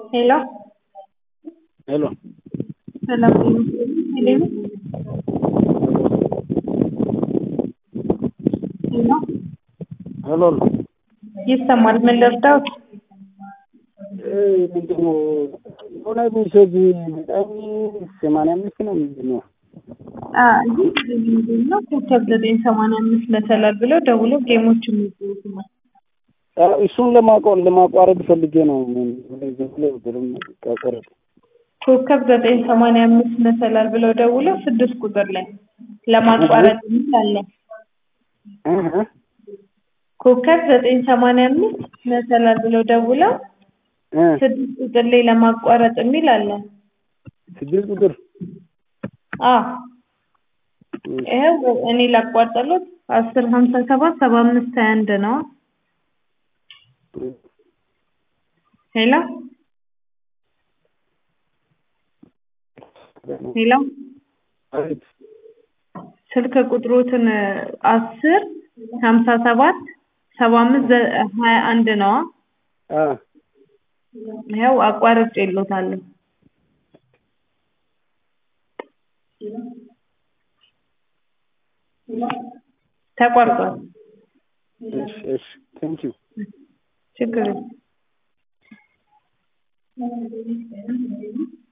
ሄሎ ሄሎ ሰላም ሄሎ ሄሎ ሄሎ ይሰማል። ምን ልርዳዎት? ምንድን ነው የሆነ ሜሴጅ በጣም ሰማንያ አምስት ነው ምንድን ነው ምንድን ነው ኮከብ ዘጠኝ ሰማንያ አምስት መሰላል ብለው ደውሎ ጌሞች የሚጫወቱ ነው። እሱን ለማቋ- ለማቋረጥ ፈልጌ ነው ዝም ብሎ ብሎም ቀረጥ ኮከብ ዘጠኝ ሰማንያ አምስት መሰላል ብለው ደውለው ስድስት ቁጥር ላይ ለማቋረጥ የሚል አለ። ኮከብ ዘጠኝ ሰማንያ አምስት መሰላል ብለው ደውለው ስድስት ቁጥር ላይ ለማቋረጥ የሚል አለ። ስድስት ቁጥር አዎ ይኸው እኔ ላቋርጠሎት አስር ሀምሳ ሰባት ሰባ አምስት ሀያ አንድ ነው። ሄሎ ሄሎ አቤት ስልክ ቁጥሮትን አስር ሀምሳ ሰባት ሰባ አምስት ሀያ አንድ ነው። አ ይኸው አቋርጬ የሎታለሁ። ተቋርጧል። እሺ እሺ ቴንኪው ችግር የለም።